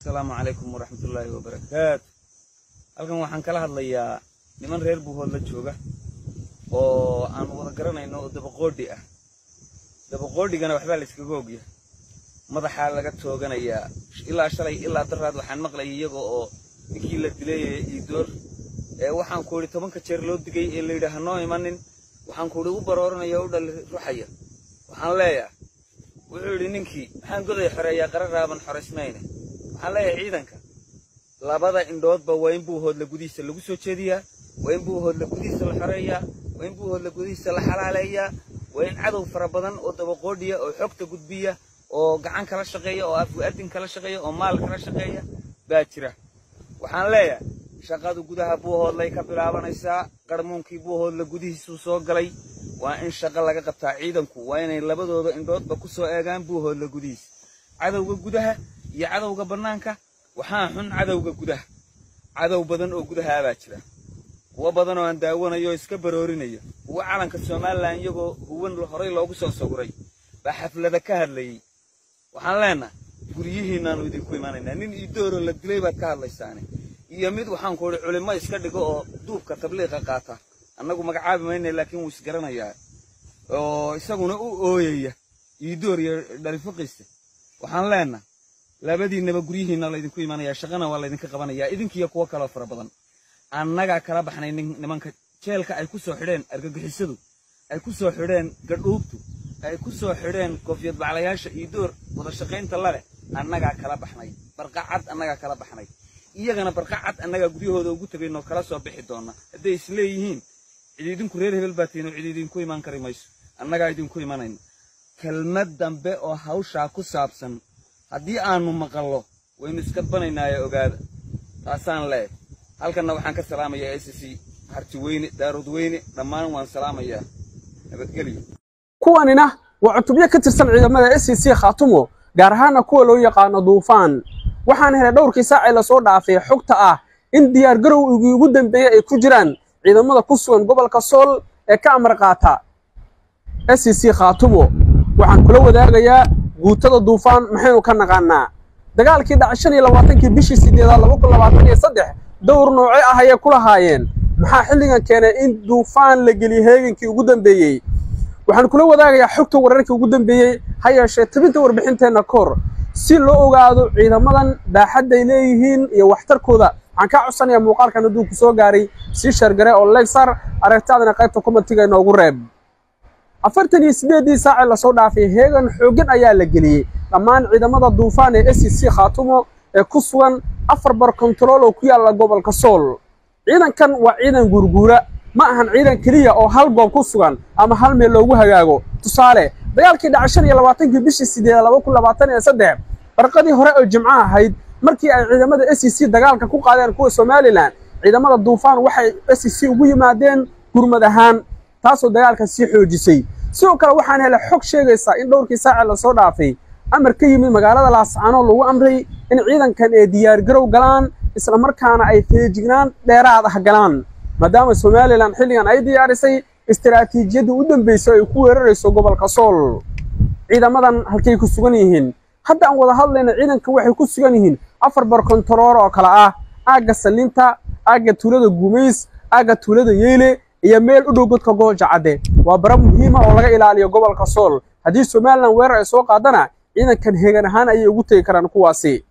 asalaamu calaykum waraxmatullaahi wabarakaatu halkan waxaan kala hadlayaa niman reer buuhoodla jooga oo aan wada garanayno oo dabaqoodhi ah dabaqoodhigana waxbaa la iskaga ogya madaxaa laga tooganayaa ilaa shalay ilaa daraad waxaan maqlayay iyaga oo ninkii la dilay iidoor ee waxaan ku idhi tobanka jeer loo digay ee la yidhi ha noo imanin waxaan ku idhi u barooranaya o u dhali ruxaya waxaan leeyahay wuxuu yidhi ninkii maxaan goday xoreeyaa qara raaban xoraysmayne waxaan leeyahay ciidanka labada indhoodba waa in buuhoodla gudihiisa lagu soo jeediyaa waa in buuhoodla gudihiisa la xoreeyaa waa in buuhoodla gudihiisa la xalaaleeyaa waa in cadow fara badan oo dabaqoodhiya oo xogta gudbiya oo gacan kala shaqeeya oo afgu-adin kala shaqeeya oo maal kala shaqeeya baa jira waxaan leeyahay shaqadu gudaha buuhoodlay ka bilaabanaysaa qarmuunkii buuhoodla gudihiisuu soo galay waa in shaqo laga qabtaa ciidanku waa inay labadooda indhoodba ku soo eegaan buuhoodla gudihiisa cadowga gudaha iyo cadowga bannaanka waxaa xun cadowga gudaha cadow badan oo gudaha baa jira kuwo badan oo aan daawanayo oo iska baroorinaya kuwo calanka somalilan iyagoo huwan horay loogu soo sawiray baa xaflada ka hadlayey waxaan leenahay guryihiinnaannu idinku imanaynaa nin iidooro la dilay baad ka hadlaysaane iyo mid waxaan ku idhi culimmo iska dhigo oo duubka tabliiqa qaata annagu magacaabi mayna laakiin wuu isgaranayaa oo isaguna u ooyaya iidoor iyo dhalifuqiisa waxaan leenahay labadiinnaba guryihiinna laydinku imanayaa shaqana waa laydinka qabanayaa idinkiiyo kuwo kaloo fara badan annagaa kala baxnay nimanka jeelka ay ku soo xidheen argagixisadu ay ku soo xidheen gadhuubtu ay ku soo xidheen koofiyad baclayaasha iidoor wada shaqaynta laleh annagaa kala baxnay barqacad annagaa kala baxnay iyagana barqacad annagaa guryahooda ugu tegaynoo kala soo bixi doonna hadday isleeyihiin cid idinku reer hebel baa tihin oo cid idinku imaan kari mayso annagaa idinku imanayna kelmad dambe oo hawshaa ku saabsan haddii aanu maqallo waynu iska banaynaaye ogaada taasaan leeh halkanna waxaan ka salaamayaa s c harti weyne daarud weyne dhammaan waan salaamayaa nabadgelyo kuwanina waa cutubyo ka tirsan ciidamada s c khaatumo gaar ahaana kuwa loo yaqaano duufaan waxaan helay dhowrkii saacee lasoo dhaafay xogta ah in diyaargarowgii ugu dambeeyey ay ku jiraan ciidamada ku sugan gobolka sool ee ka amar qaata s c khaatumo waxaan kula wadaagayaa guutada duufaan maxaynu ka naqaanaa dagaalkii dhaca shan iyo labaatankii bishii sideedaad laba kun labaatan iyo saddex dowr nooce ah ayay ku lahaayeen maxaa xilligan keenay in duufaan la geliyo heegankii ugu dambeeyey waxaan kula wadaagayaa xogta wararkii ugu dambeeyey ha yeeshee tabinta warbixinteenna ka hor si loo ogaado ciidamadan baaxadday leeyihiin iyo waxtarkooda waxaan kaa codsanayaa muuqaalkan hadduu ku soo gaaray sii sheergare oo legsar aragtaadana qaybta komatiga inoogu reeb afartan iyo siddeeddii saacee lasoo dhaafay heegan xooggan ayaa la geliyey dhammaan ciidamada duufaan ee s c khaatumo ee ku sugan afar bar kontarool oo ku yaalla gobolka sool ciidankan waa ciidan guurguura ma ahan ciidan keliya oo hal goob ku sugan ama hal meel loogu hagaago tusaale dagaalkii dhaca shan iyo labaatankii bishii sideeda laba kun labaatan iyo saddex barqadii hore oo jimco ahayd markii ay ciidamada s c dagaalka ku qaadeen kuwa somalilan ciidamada duufaan waxay s c ugu yimaadeen gurmad ahaan taasoo dagaalka sii xoojisay sidoo kale waxaan helay xog sheegaysaa in dhowrkii saacee lasoo dhaafay amar ka yimid magaalada laascaanoo lagu amray in ciidankan ay diyaargarow galaan islamarkaana ay feejignaan dheeraad ah galaan maadaama somalilan xilligan ay diyaarisay istaraatiijiyaddii u dambaysay ay ku weerarayso gobolka sool ciidamadan halkay ku sugan yihiin hadda aan wada hadlayna ciidanka waxay ku sugan yihiin afar bar kontaroor oo kale ah aagga sallinta aagga tuulada gumays aagga tuulada yeyle iyo meel u dhow godka goolja cadde waa bara muhiima oo laga ilaaliyo gobolka sool haddii somalilan weerar ay soo qaadana ciidankan heegan ahaan ayay ugu tegi karaan kuwaasi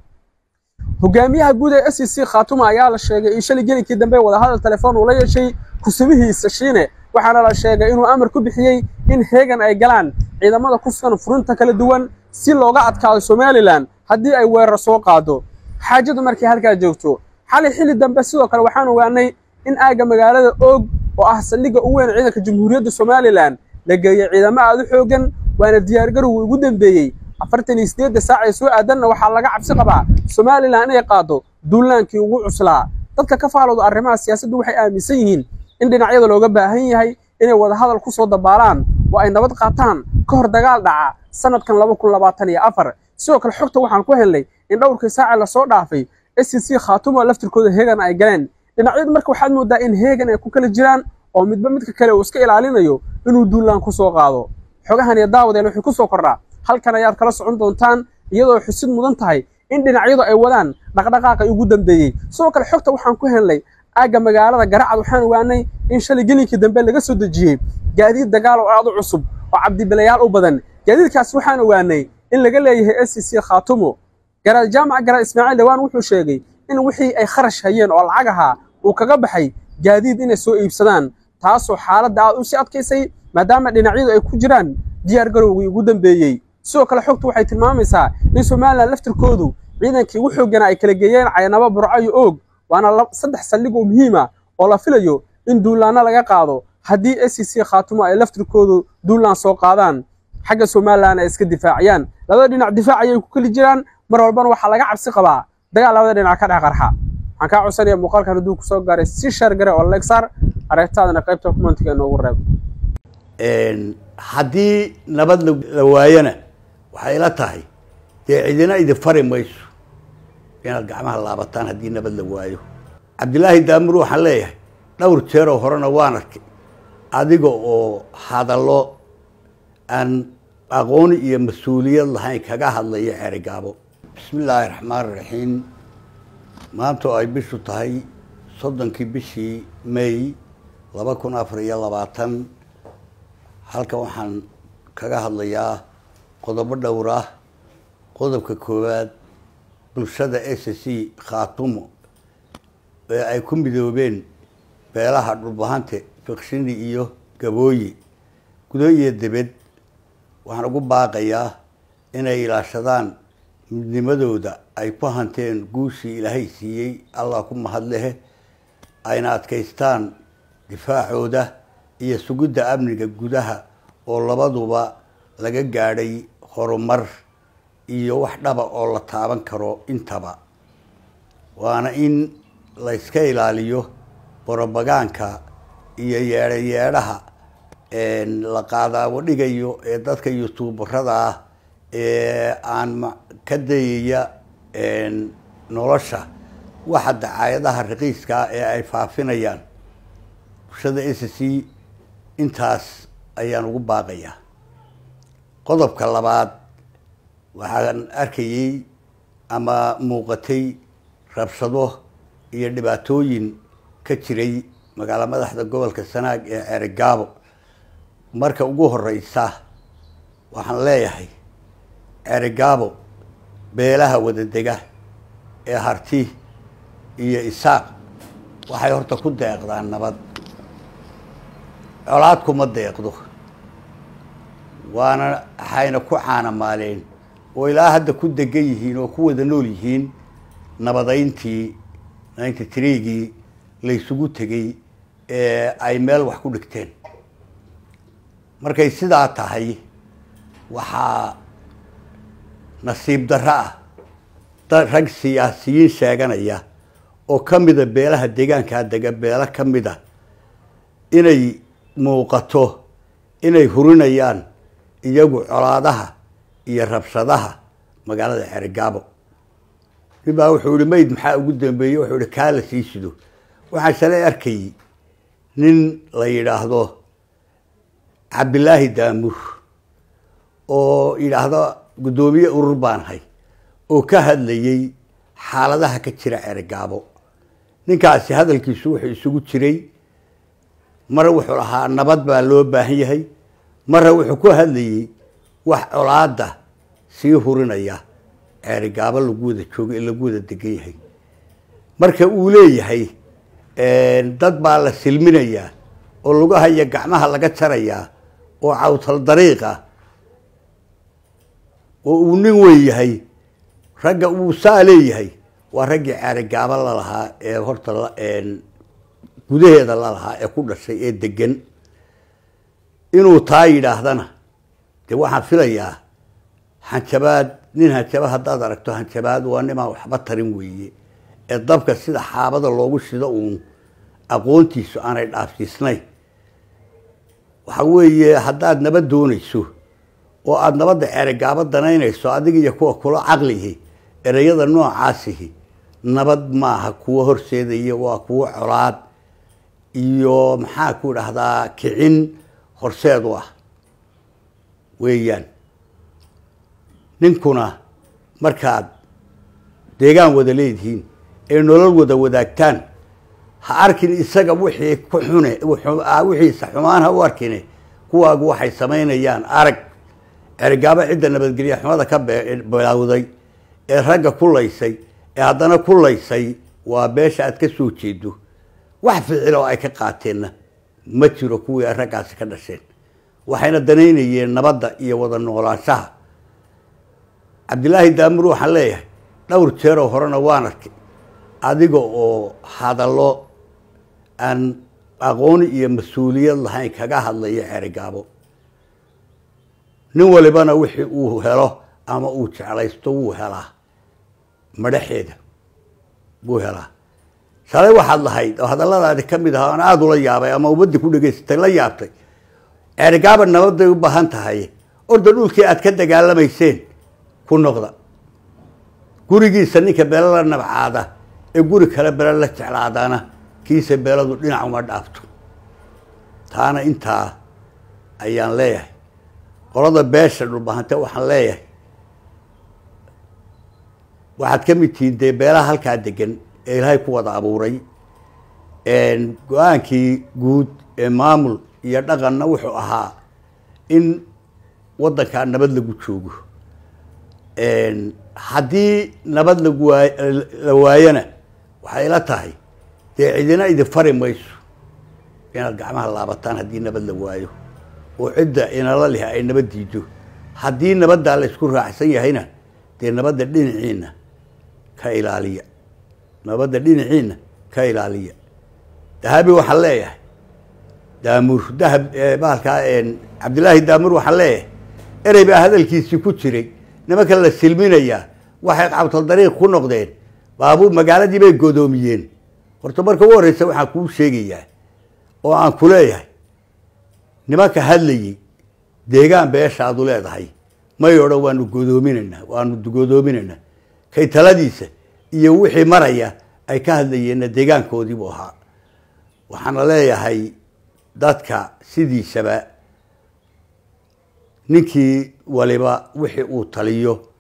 hogaamiyaha guud ee s c khaatuma ayaa la sheegay in shalay gelinkii dambe wadahadal telefoon uu la yeeshay kusubihiisa shiine waxaana la sheegay inuu amar ku bixiyey in heegan ay galaan ciidamada ku sugan furinta kala duwan si looga adkaado somalilan haddii ay weerar soo qaado xaajadu markay halkaa joogto xalay xilli dambe sidoo kale waxaan ogaanay in aagga magaalada oog oo ah saldhigga u weyn ciidanka jamhuuriyadda somalilan la geeyey ciidamo aad u xooggan waana diyaargarowgii ugu dambeeyey afartan iyo siddeedda saac ee soo aadanna waxaa laga cabsi qabaa somalilan inay qaado duulaankii ugu cuslaa dadka ka faalooda arrimaha siyaasaddu waxay aaminsan yihiin in dhinacyada looga baahan yahay inay wadahadal ku soo dabaalaan oo ay nabad qaataan ka hor dagaal dhaca sannadkan laba kun labaatan iyo afar sidoo kale xogta waxaan ku helnay in dhowrkii saacee lasoo dhaafay s c khaatuma laftirkooda heegan ay galeen dhinacyadu marka waxaad moodaa in heegan ay ku kala jiraan oo midba midka kale uu iska ilaalinayo inuu duulaan ku soo qaado xogahan iyo daawadeen waxay ku soo kordhaa halkan ayaad kala socon doontaan iyadoo xusid mudan tahay in dhinacyadu ay wadaan dhaqdhaqaaqay ugu dambeeyey sidoo kale xogta waxaan ku helnay aagga magaalada garacad waxaan ogaanay in shalay gelinkii dambe laga soo dejiyey gaadiid dagaal oo aad u cusub oo cabdibilayaal u badan gaadiidkaas waxaan ogaanay in laga leeyahay s c c khaatumo garaad jaamac garaad ismaaciil dhawaan wuxuu sheegay in wixii ay kharash hayeen oo lacag ahaa uu kaga baxay gaadiid inay soo iibsadaan taasoo xaaladda aad u sii adkaysay maadaama dhinacyadu ay ku jiraan diyaar garowgii ugu dambeeyey sidoo kale xogtu waxay tilmaamaysaa in somalilan laftirkoodu ciidankii ugu xooggana ay kala geeyeen caynabo burco iyo oog waana saddex saldhig oo muhiima oo la filayo in duulaanno laga qaado haddii s c c khaatumo ay laftirkoodu duulaan soo qaadaan xagga somalilan ay iska difaaciyaan labada dhinac difaac ayay ku keli jiraan mar walbana waxaa laga cabsi qabaa dagaal labada dhinac ka dhex qarxa waxaan kaa codsanaya muuqaalkan hadduu kusoo gaaray si sheer gare oo legsaar aragtaadana qaybta kumantiga inoogu reeb haddii nabad la waayana waxay la tahay dee cidina idin fari mayso inaad gacmaha laabataan haddii nabad la waayo cabdilaahi daamur waxaan leeyahay dhowr jeeroo horena waan arkay adiga oo hadallo aan aqooni iyo mas-uuliyad lahayn kaga hadlaya xerigaabo bismi illaahi raxmaan raxiim maanta oo ay bishu tahay soddonkii bishii may laba kun afar iyo labaatan halkan waxaan kaga hadlayaa qodobo dhowr ah qodobka koowaad bulshada s c khaatumo ee ay ku midoobeen beelaha dhulbahante fikshini iyo gabooyi gudo iyo debed waxaan ugu baaqayaa inay ilaashadaan midnimadooda ay ku hanteen guushii ilaahay siiyey allah ku mahadlehe ayna adkaystaan difaacooda iyo sugidda amniga gudaha oo labaduba laga gaadhay horumar iyo wax dhaba oo la taaban karo intaba waana in la yska ilaaliyo borobagaanka iyo yeedho yeedhaha la qaadaabo dhigayo ee dadka youtuubarada ah ee aan ka dayaya nolosha waxa dacaayadaha raqiiska ee ay faafinayaan bulshada s c intaas ayaan ugu baaqayaa qodobka labaad waxaan arkayey ama muuqatay rabshado iyo dhibaatooyin ka jiray magaalo madaxda gobolka sanaag ee ceerigaabo marka ugu horeysa waxaan leeyahay ceerigaabo beelaha wadadega ee harti iyo isaaq waxay horta ku deeqdaan nabad colaad kuma deeqdo waana waxayna ku caanamaaleen oo ilaa hadda ku degan yihiin oo ku wada nool yihiin nabadayntii ninety threegii laysugu tegey ee ay meel wax ku dhigteen markay sidaa tahay waxaa nasiib darro ah dad rag siyaasiyiin sheeganaya oo ka mida beelaha deegaankaa dega beelo ka mida inay muuqato inay hurinayaan iyagu colaadaha iyo rabshadaha magaalada xerigaabo nin baa wuxuu ihi mayd maxaa ugu dambeeyey wuxuu ihi kaa la sii sido waxaan shalay arkayy nin la yidhaahdo cabdilaahi daamur oo yidhaahdo guddoomiye urur baan hay oo ka hadlayey xaaladaha ka jira xerigaabo ninkaasi hadalkiisu wuxuu isugu jiray mar wuxuu lahaa nabad baa loo baahan yahay marra wuxuu ku hadlayey wax colaada sii hurinaya ceerigaabo lagu wada joogo ee lagu wada degan yahay marka uu leeyahay dad baa la silminayaa oo lugahaya gacmaha laga jarayaa oo cawtal dariiqa oo uu nin weyn yahay ragga uu saa leeyahay waa raggii ceerigaabo lalahaa ee horta gudaheeda lalahaa ee ku dhashay ee degan inuu taa yidhaahdana dee waxaan filayaa hanjabaad nin hanjaba haddaad aragto hanjabaad waa nimaan waxba tarin weeye ee dabka sida xaabada loogu shido uun aqoontiisu aanay dhaafsiisnayn waxa weeye haddaad nabad doonayso oo aada nabadda ceerigaabo danaynayso adiga iyo kuwa kula caqlihi ereyada noocaasihi nabad maaha kuwo horseedaya waa kuwo colaad iyo maxaa ku dhahdaa kicin horseed u ah weeyaan ninkuna markaad deegaan wada leedihiin ee nolol wada wadaagtaan ha arkin isaga wixii ku xune wixiisa xumaan ha u arkine kuwaagu waxay samaynayaan arag cergaabo cidda nabadgelya xumada ka bilowday ee ragga ku laysay ee haddana ku laysay waa beesha aad ka soo jeedo wax ficil oo ay ka qaateenna ma jiro kuwii ay raggaasi ka dhasheen waxayna danaynayeen nabadda iyo wada noolaanshaha cabdilaahi daamur waxaan leeyahay dhowr jeeroo horena waan arkay adiga oo hadallo aan aqooni iyo mas-uuliyad lahayn kaga hadlaya xerigaabo nin walibana wixii uu helo ama uu jeclaysto wuu helaa madhaxeeda wuu helaa shalay waxaad lahayd oo hadalladaadi ka mid ahaa aan aada ula yaabay ama ummadii ku dhegaysatay la yaabtay ceerigaaba nabaday u baahan tahay orda dhulkii aad ka dagaalamayseen ku noqda gurigiisa ninka beelo la nabcaada ee guri kale bele la jeclaadana kiisa beeladu dhinac uma dhaafto taana intaa ayaan leeyahay qolada beesha dhulbahante waxaan leeyahay waxaad ka mid tihiin dee beelaha halkaa degan ee ilaahay ku wada abuuray go-aankii guud ee maamul iyo dhaqanna wuxuu ahaa in waddankaa nabad lagu joogo haddii nabad lagu waay la waayona waxay la tahay dee cidina idin fari mayso inaad gacmaha laabataan haddii nabad la waayo oo cidda inala leh ay nabad diido haddii nabaddaa la isku raacsan yahayna dee nabadda dhinaciina ka ilaaliya nabadda dhinaciina ka ilaaliya dahabi waxaan leeyahay daamur dahab bahalkaa cabdillaahi daamur waxaan leeyahay erey baa hadalkiisii ku jiray nimanka la silminayaa waxay qabtal dariiq ku noqdeen baabuur magaaladii bay godoomiyeen horta marka u horreysa waxaan kuu sheegayaa oo aan ku leeyahay nimanka hadlayey deegaan beeshaadu leedahay may odhan waanu godoominaynaa waanu godoominaynaa kay taladiisa iyo wixii maraya ay ka hadlayeenna deegaankoodiibuu ahaa waxaana leeyahay dadka sidiisaba ninkii waliba wixii uu taliyo